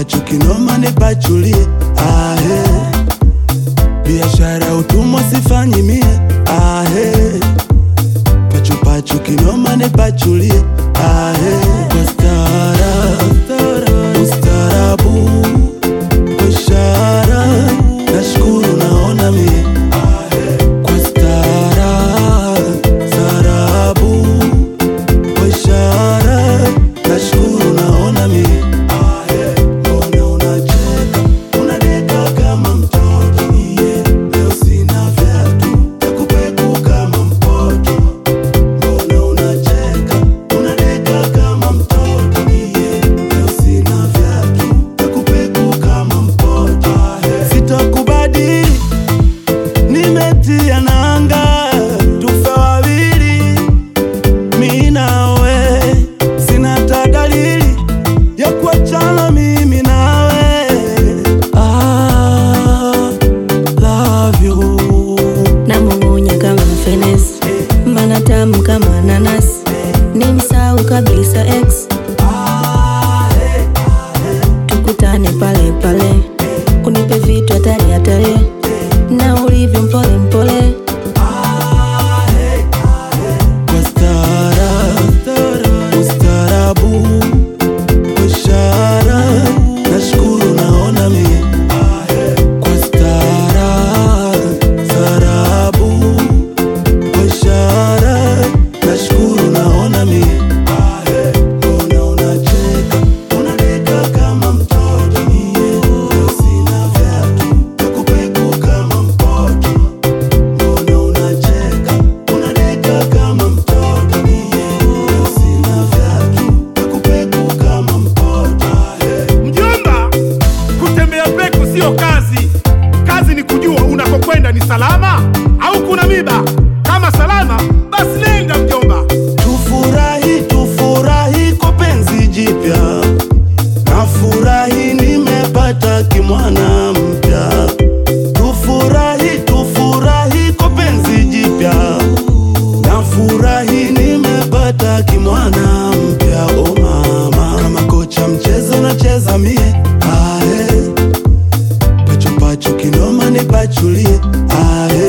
pachupachu kinoma nipachulie ahe biashara utumwa sifanyi mie ahe pachupachu kinoma nipachulie ahe kwa stara ustarabu kwa ishara nashukuru naona mie kwa stara starabu kwa ishara nashukuru naona mie mbona unacheka unadeka kama mtoto iye leo sina vyatu takupeku kama mpoto mbona unacheka unadeka kama mtoto iye leo sina vyatu takupeku kama mpoto sitakubadili nimetia nanga tufe wawili mi nawe sina hata dalili ya kuachana mimi nawe ah, love you namung'unya kama fenesi mbana tamu kama nanasi nimsau kabisa ex tukutane pale pale unipe vitu hatari hatari na ulivyo mpole mpole kwa stara ustarabu kwa ishara nashukuru naona mie kwa stara starabu kwa ishara nashukuru naona mie mbona unacheka unadeka kama mtoto iye leo sina vyatu takupeku kama mpoto mbona unacheka unadeka kama mtoto iye leo sina vyatu takupeku kama mpoto Mjomba, kutembea peku sio kazi. Kazi ni kujua unakokwenda ni salama au kuna miba. Kama salama, basi nenda mjomba. Tufurahi, tufurahi kwa penzi jipya, nafurahi nimepata kimwana mpya. Tufurahi, tufurahi kwa penzi jipya, nafurahi nimepata kimwana mpya. O mama, kama kocha mchezo nacheza mie, ahe pachupachu kinoma nipachulie, ahe